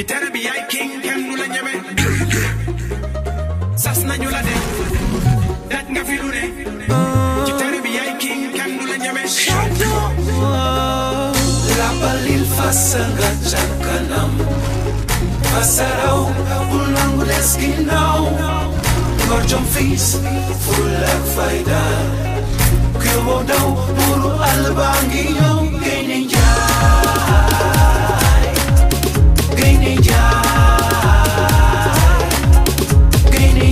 ci tere bi yaay king kenn du la ñeme sas nañu la de daj nga fi lu ne ci tere bi yaay king kenn du la ñeme Lapalil fasa nga ca kanam fasa raw bul nangu des ginnaaw ngor jom fiis ful ak fayda ku yóbboo daw buuru àll baa ngi ñëw gaynde njaay gaynde njaay gaynde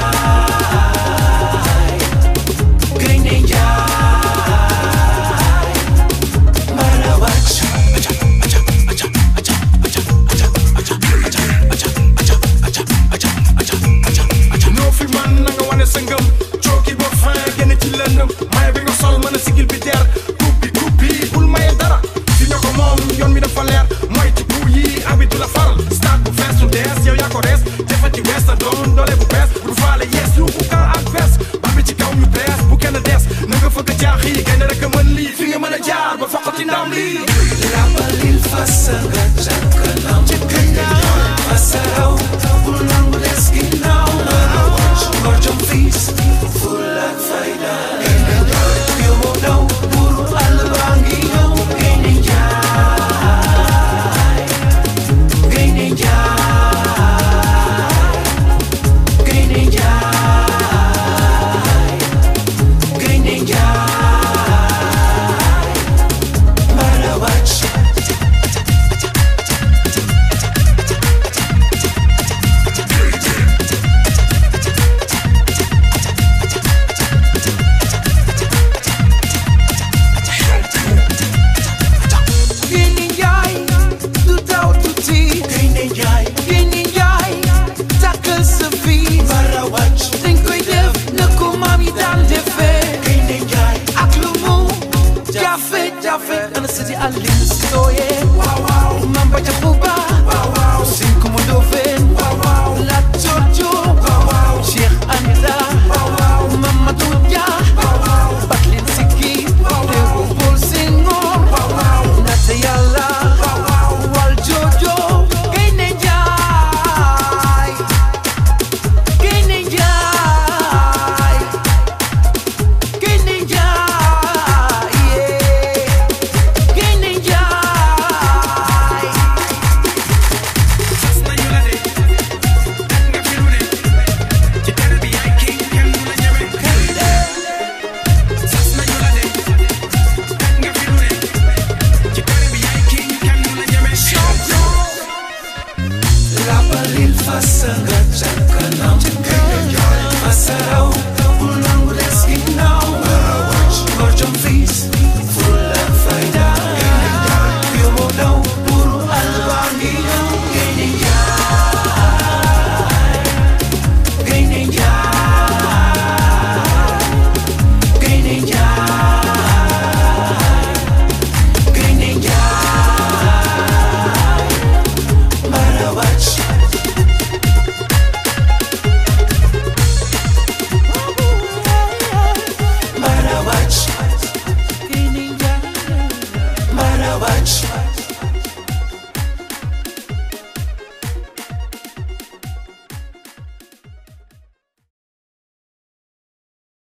njaay gaynde njaay mbala wàcc ñoo fi man na nga wane sa ngëm cooki ba fin génn ci lëndëm maye bi nga sol mën a sigil bi der coupe bi coupe bi bul maye dara fi ñoo ko moom yoon mi dafa leer mooy ci bu yi abi du la faral stade bu fees du dees yow yaa ko rees defa ci wees sa doon doole bu bees bu du faale yees yu bu kan ak bees ba bi ci kaw ñu bees bu kenn des na nga fëgg jaax yi gaynde rek a mën lii fi nga mën a jaar ba foqati ndam lii Lapalil fasa nga ca kanam fasa raw bul nangu des ginnaaw ngor jom fiis ful ak fayda ku yóbboo daw buuru àll baa ngi ñëw gaynde njaay gaynde njaay gaynde njaay gaynde njaay mbala wàcc Gaynde Njaay du daw tuuti Gaynde Njaay Gaynde Njaay takkal sa fii bara wàcc dañ koy def na ko maam yi daan defee Gaynde Njaay ak lu mu jafe jafe ana sëti Aliou Sitoye waaw waaw Mame Badia Bouba waaw waaw Sine Coumba Ndoffène waaw waaw Lat Joor Joob